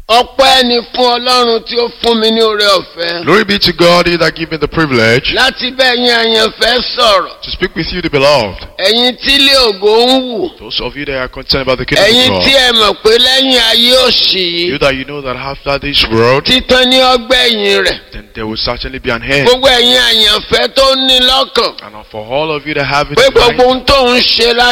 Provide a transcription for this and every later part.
ọpẹ́ ni fún ọlọ́run tí ó fún mi ní oore ọ̀fẹ́. Glory be to God, He that gave me the privilege láti bẹ́ẹ̀ yín àyànfẹ́ sọ̀rọ̀. to speak with you, the beloved. ẹ̀yin tí ilé ògo ń wù. Those of you that are concerned about the kingdom ẹ̀yin of tí God. ẹ mọ̀ pé lẹ́yìn ayé òṣì You yìí. that you know that after this world, títán ní ọgbẹ́yìn rẹ̀. then there will certainly be an end. gbogbo ẹ̀yin àyànfẹ́ tó ní lọ́kàn. And for all of you that have it pé in gbogbo mind, ohun tó ń ṣe láyé.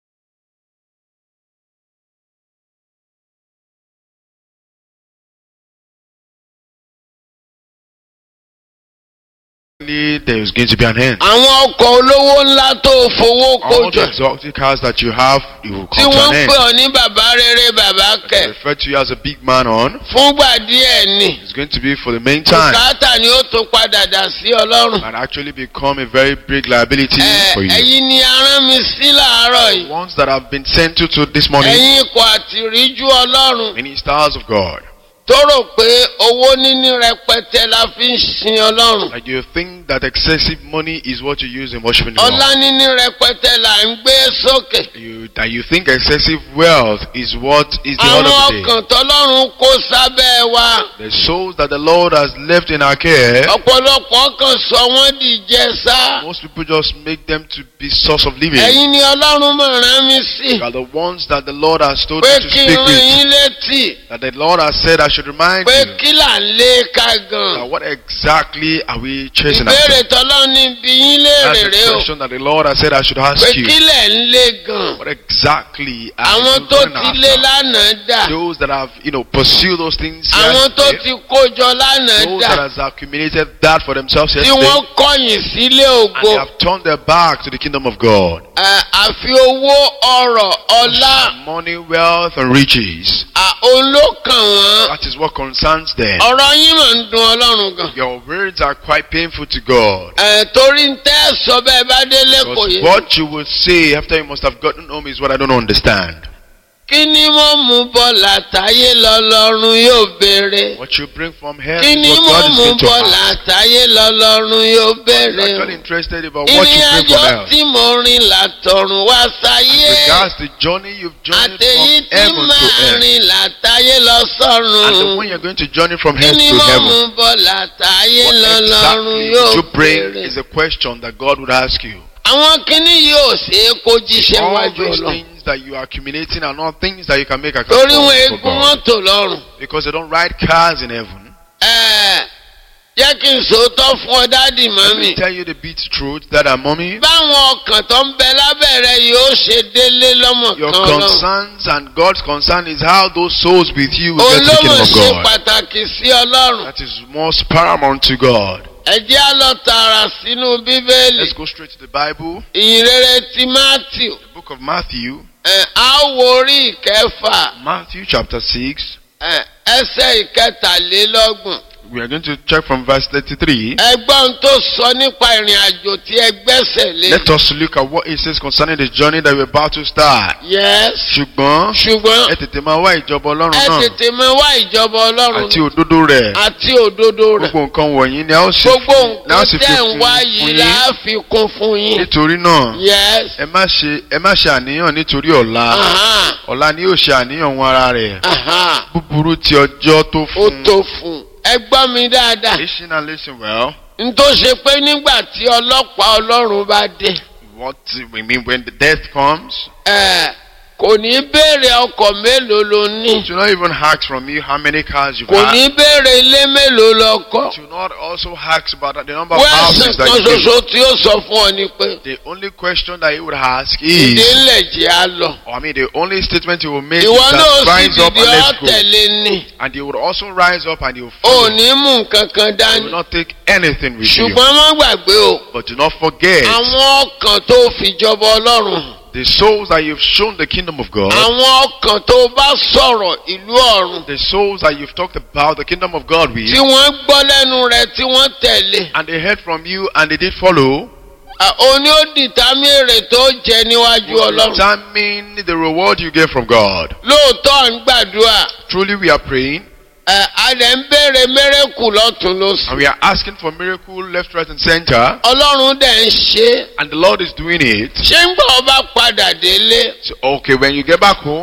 there is going to be an end. àwọn ọkọ̀ olówó ńlá tó fowó kó All the jọ. exotic cars that you have, it will tí come to wọ́n an ń end. pè ọ́ ní bàbá rere bàbá They kẹ̀. refer to you as a big man on. fúngbà díẹ̀ ni. It's going to be for the main time bùkátà ni ó tún padà dà sí ọlọ́run. and actually become a very big liability Ẹ, for you. ẹ̀yin ni arán mi sí làárọ̀ yìí. Ones that have been sent to, to this morning, ẹ̀yin ikọ̀ àtìríjú ọlọ́run. ministers of God. tó rò pé owó níní rẹpẹtẹ la fi ń sin ọlọ́run. Like you think that excessive money is what you use in worshiping the ọlá Lord. níní rẹpẹtẹ là ń gbé sókè. You, that you think excessive wealth is what is the order àwọn of the day. ọkàn tọ́lọ́run kó sábẹ́ wa. The souls that the Lord has left in our care, ọ̀pọ̀lọpọ̀ kan sọ wọ́n di jẹ́sà. most people just make them to be source of living. ẹ̀yin ni ọlọ́run mọ̀ rán mi sí. They are the ones that the Lord has told pé me to kí n speak rán with. yín létí. That the Lord has said I should remind pé you. kí là ń lé ká gan. Now, what exactly are we chasing ìbéèrè after? tọ́lọ́run ní bí yín That's léèrè the rè o. question that the Lord has said I should pé ask you. kí lẹ̀ ń lé gan. What exactly are àwọn you tó going ti lé after? lánàá dà. Those that have, you know, pursued those things àwọn tó yesterday, ti kójọ lánàá those that dà. has accumulated that for themselves tí yesterday, wọ́n kọ̀yìn sílé and ògo. they have turned their back to the kingdom of God. Ẹ, àfi owó ọrọ̀ ọlá Money, wealth, and riches. à, òun ló kàn wọ́n. That is what concerns them. ọ̀rọ̀ yín mà ń dun ọlọ́run gan. Your words are quite painful to God. Ẹ, torí ń tẹ́ sọ bẹ́ẹ̀ bá délé kò Because yé. what you will say after you must have gotten home is what I don't understand. kí ni mo mú bọ̀ látàyé lọ́lọ́run yóò béèrè. What you bring from here kí ni is mo what God is mú going to bọ̀ ask. látàyé lọ́lọ́run yóò He's béèrè. actually interested about what ìrìn you bring àjò from earth. tí mo rìn látọ̀run wá sáyé. Regards the journey you've journeyed àtẹ̀yí from tí heaven to máa earth. rìn látàyé lọ And the sọ́run. one you're going to journey from kí earth ni to mo mú heaven. bọ̀ látàyé What lọ́lọ́run exactly yóò you bring béèrè. is a question that God would ask you. àwọn kíní yóò ṣe é kó jíṣẹ́ All wájú these ọlọ́run. things that you are accumulating are not things that you can make torí account wọn for eégún God. mọ́tò lọ́rùn. Because they don't ride cars in heaven. Ẹ, jẹ́ kí n sòótọ́ fún ọ dádì Let mọ́mì. me tell you the beat truth that are mommy. báwọn ọkàn tó ń bẹ lábẹ́rẹ́ yóò ṣe délé lọ́mọ Your kan lọ́rùn. concerns and God's concern is how those souls with you will get to the olómọ̀ kingdom of ṣe God. pàtàkì sí ọlọ́run. That is most paramount to God. ẹ jẹ́ á lọ tààrà sínú bíbélì. Let's go straight to the Bible, ìyìnrere ti matthew. the book of Matthew, ẹ, á wo orí ìkẹfà Matthew chapter 6. ẹ, ẹsẹ̀ ìkẹtàlélọ́gbọ̀n. We are going to check from verse 33. ẹgbọ́n tó sọ nípa ìrìn àjò tí ẹ gbẹ́sẹ̀ lé. Let us look at what it says concerning the journey that we're about to start. yes. ṣùgbọ́n ṣùgbọ́n ẹ tètè máa wá ìjọba ọlọ́run ẹ náà tètè máa wá ìjọba ọlọ́run àti òdodo rẹ̀ àti òdodo rẹ̀. gbogbo nǹkan wọ̀nyí ni a ó sì gbogbo fi- ni a ó nǹkan sì fi tẹ̀ ń kún wá fún yìí yín là á fi kún fún yín. nítorí náà yes. ẹ má ṣe ẹ má ṣe àníyàn nítorí ọ̀la Aha, ọ̀la ni yóò ṣe àníyàn wọn ara rẹ̀ aha, búburú ti ọjọ́ tó ó fún tó fún un. ẹ gbọ́ mi dáadáa. listen and listen well n tó ṣe pé nígbà tí ọlọ́pàá ọlọ́run bá dé. what we mean when the death comes ẹ, kò ní béèrè ọkọ̀ mélòó ló ní. to not even ask from you how many cars you've kò had ní béèrè ilé mélòó lọ kọ́. to not also ask about the number of wẹ́ẹ̀sì houses that kan you live ṣoṣo tí ó sọ fún ọ ni pé the only question that he would ask ìdí is ńlẹ̀ jẹ́ á lọ. or I mean the only statement he will make ìwọ is náà that sì rise up dìde and let's go ọ̀tẹ̀lé ni. and he would also rise up and he will ò follow ní mú nǹkan kan he will dání. not take anything with you ṣùgbọ́n má gbàgbé o. but do not forget àwọn ọkàn tó fìjọba ọlọ́run hàn. the souls that you've shown the kingdom of God àwọn ọkàn tó bá sọ̀rọ̀ ìlú ọ̀run. the souls that you've talked about the kingdom of God with tí wọ́n gbọ́ lẹ́nu rẹ̀ tí wọ́n tẹ̀lé. and they heard from you and they did follow À, òní ó dìtámì èrè tó jẹ níwájú will ọlọ́run. determine the reward you get from God lóòótọ́ à ń gbàdúrà truly we are praying ẹ̀, a lè ń béèrè mẹ́rẹ̀kù lọ́tún lósì. and we are asking for miracle left right and center ọlọ́run dẹ̀ ń ṣe é. and the Lord is doing it ṣé ń gbọ́ ọba padà délé so okay when you get back home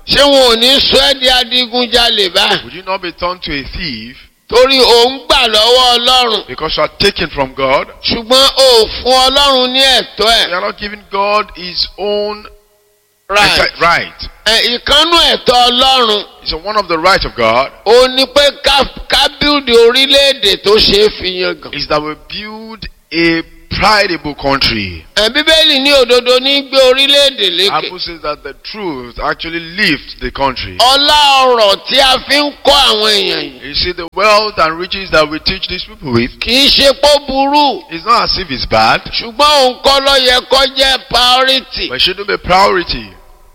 ṣé wọn ò ní sọ ẹ́ di adigunjalè báyìí Would you not be turned to a thief torí òun gbà lọ́wọ́ ọlọ́run because you are taken from God? ṣùgbọ́n ò fún ọlọ́run ní ẹ̀tọ́ You ẹ̀ are not giving God His own right enti- right. ẹ̀, ìkànnù ẹ̀tọ́ ọlọ́run It's one of the rights of God ó ní pé ká ká bíldì orílẹ̀-èdè tó ṣe é fi yangàn. is that we build a pridable country. ẹ̀, bíbélì ní òdodo ní gbé orílẹ̀-èdè lékè. Bible says that the truth actually lifts the country. ọlá ọrọ̀ tí a fi ń kọ́ àwọn èèyàn yìí You see, the wealth and riches that we teach these people with, kì í ṣe pọ́ burú it's not as if it's bad, ṣùgbọ́n òun kọ́ ló yẹ kó jẹ́ priority. but it shouldn't be a priority.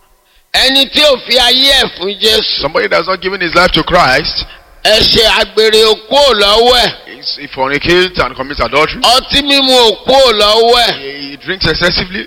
ẹni tí ò fi ayé ẹ̀ fún jésù Somebody that's not giving his life to Christ, ẹ̀ṣẹ̀ àgbèrè òkú ò lọ́wọ́ ẹ̀ is- he fornicates and commits adultery, ọtí mímu òkú ò lọ́wọ́ ẹ̀ he he drinks excessively,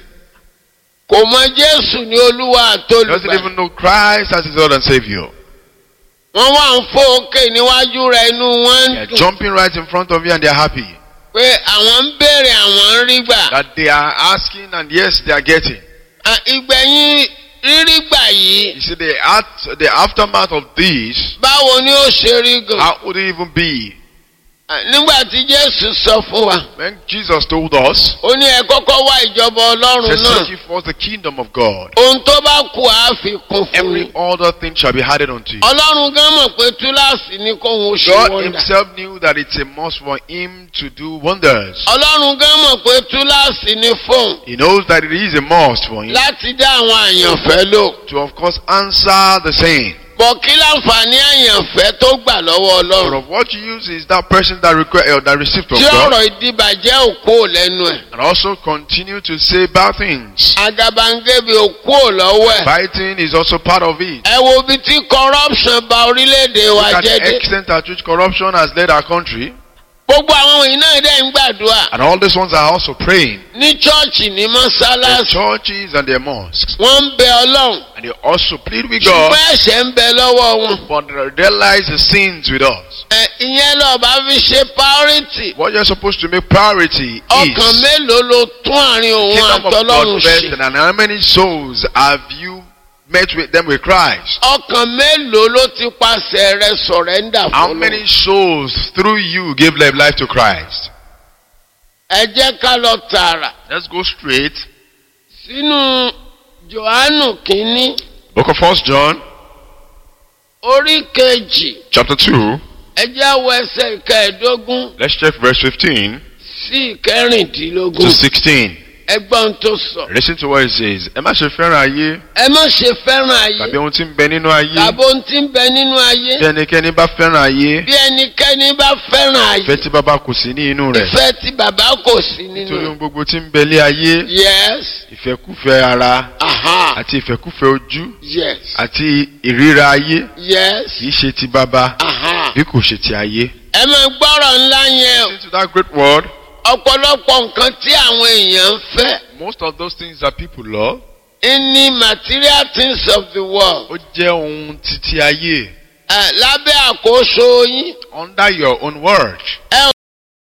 kò mọ jésù ní olúwa doesn't àtolùgbà even know Christ as his Lord and Savior. wọ́n wá ń fò òkè níwájú rẹ̀ inú wọn ń They're dùn jumping right in front of you and they're happy pé àwọn ń béèrè àwọn ń rí gbà that they are asking and yes, they are getting. À, ìgbẹ̀yìn rírí gbà yìí You see, the, at, the aftermath of this, báwo ni ó ṣe rí gan how would it even be? À, nígbà tí jésù sọ fún wa When Jesus told us, ó ní ẹ kọ́kọ́ wá ìjọba to ọlọ́run náà seek ye first the kingdom of God, ohun tó bá kù á fi kún fún every yín other thing shall be added unto you. ọlọ́run gan mọ̀ pé túláàsì ni kóhun ó ṣe God wọ́ndà himself knew that it's a must for him to do wonders. ọlọ́run gan mọ̀ pé túláàsì ni fóun He knows that it is a must for him láti dá àwọn àyànfẹ́ lò to, of course, answer the saying. bọ̀ kí láǹfààní àyànfẹ́ tó gbà lọ́wọ́ But ọlọ́run of what you use is that person that request uh, that received from tí God, ọ̀rọ̀ ìdìbàjẹ́ òkú ò lẹ́nu ẹ̀ and also continue to say bad things. agabangebe òkú ò lọ́wọ́ ẹ̀ Biting is also part of it. ẹ wo ibi tí corruption ba orílẹ̀-èdè wa Look at jẹ́ the dé extent at which corruption has led our country, gbogbo àwọn wọ̀nyí náà dẹ̀ ń gbàdúrà and all these ones are also praying. ní chọ́ọ̀chì ní The mọ́sálásí churches and their mosques, wọ́n ń bẹ ọlọ́run and they also plead with God, ṣùgbọ́n ẹ̀ṣẹ̀ ń bẹ lọ́wọ́ wọn. but there lies the sins with us. ẹ ìyẹn lọ bá fi ṣe priority What you're supposed to make priority ọkàn is mélòó ló tún àárín òun kingdom of àtọlọ́run God first, ṣe and how many souls have you met with them with Christ? ọkàn mélòó ló ti pàṣẹ rẹ sọ̀rẹ́ndà How fún many souls through you gave their life to Christ? ẹ jẹ́ ká lọ tààrà Let's go straight. sínú johannu kínní Book of First John, orí kejì chapter two. ẹ jẹ́ wọ ẹsẹ̀ ìkẹẹ̀ẹ́dógún Let's check verse fifteen sí ìkẹrìndínlógún to sixteen. ẹgbọ́n tó sọ. Listen to what it says. Ẹ má ṣe fẹ́ràn ayé ẹ má ṣe fẹ́ràn ayé tàbí ohun tí ń bẹ nínú ayé. tàbí ohun tí ń bẹ nínú ayé Bí ẹnikẹ́ni bá fẹ́ràn ayé, bí ẹnikẹ́ni bá fẹ́ràn ayé ìfẹ́ tí bàbá kò sí ní inú rẹ̀. ìfẹ́ tí bàbá kò sí nínú Nítorí rẹ̀. ohun gbogbo tí ń bẹ lé ayé, yes ìfẹ́kúfẹ́ ara aha àti ìfẹ́kúfẹ́ ojú yes àti ìríra ayé yes kì í ṣe ti bàbá aha. bí kò ṣe ti ayé. ẹ máa gbọ́rọ̀ ńlá yẹn o. Listen to that great word. ọ̀pọ̀lọpọ̀ nǹkan tí àwọn èèyàn ń fẹ́ Most of those things that people love, ní material things of the world ó jẹ́ ohun titi ayé ẹ lábẹ́ àkóso yín under your own word. ẹ